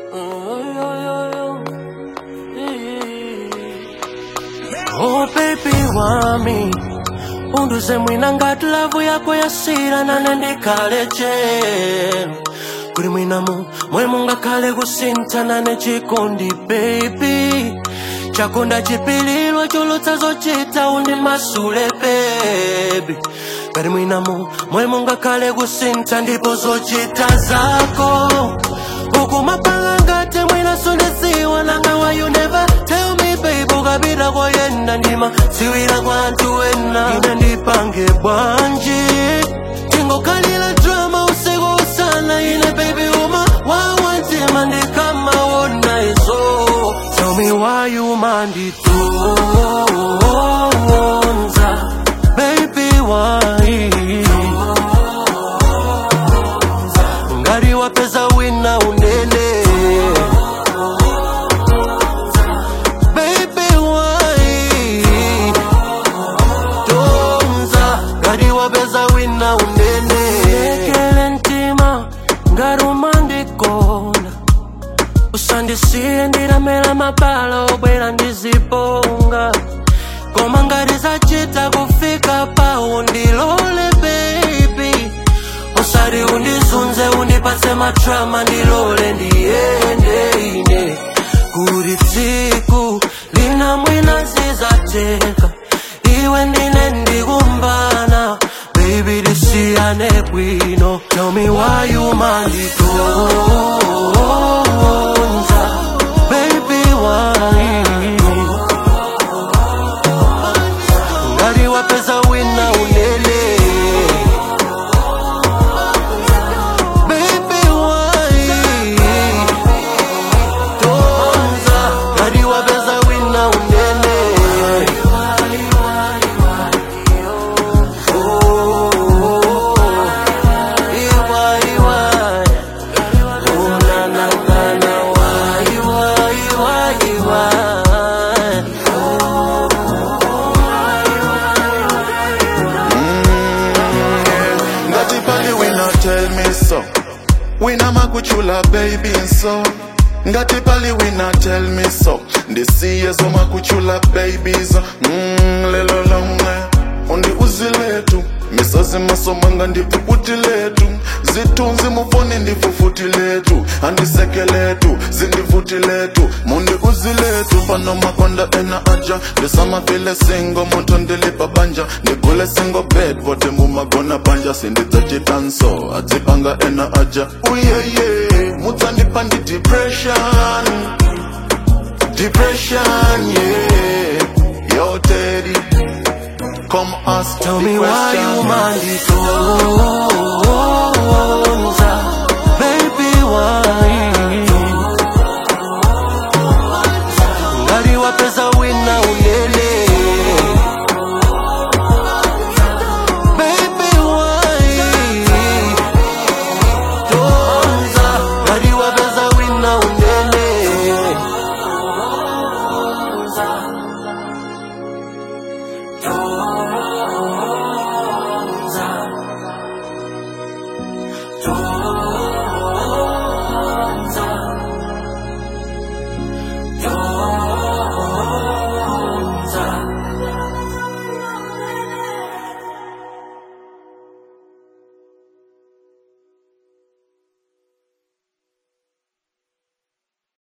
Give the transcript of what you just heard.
Oh baby wami unduze mwina ngati lavu yako yasira nane ndikhale chero kuli mwinamu mwe mungakhale kusintha nane chikondi baby chakonda chipililwa cholotsa zochita undi masule baby kali mwinamu mwe mungakhale kusintha ndipo zochita zako ukumapanga ngati mwina sondeziwa nanga why you never tell me babe ukapita koyenda ndima siwira kwa anthu ena ine ndipange bwanji tingokhalira drama usiku usana ine baby uma wawantima ndikamaona izo tell me why you manditonza baby why ngati wapeza wina unene baby why tonza ngati wapeza wina unene lekele mtima ngati umandikonda usandisiye ndilamela mabala obwera ndiziponga koma ngati zachita kufika pawo ndilole baby usati undizunze undipatse matrama ndilole ndiyende ine kuti tsiku lina mwina zizateka iwe ndine ndikumbana baby tisiyane bwino tell me why you manditonza baby why ngati wapeza wina unene baby why tonza ngati wapeza wina unene Oh, iwa, iwa. Oh, na, na, na, na, why, why, why, why? ngati pali wina tell me so wina makuchula baby so ngati pali wina tell me so ndisiye zomakuchula babies mm, lelo lomwe undi uziletu misozi masomanga ndipuputi letu zitunzi mufoni ndifufuti letu andiseke letu zindivuti letu mundi uziletu pano makonda ena aja ndisamafile singo muto ndilipa banja ndigule singo bed vote mumagona banja sindidzachitanso adzipanga ena aja uyeye mudzandipa ndi depression depression yeah yo teddy come ask Tell the me why you question manditonza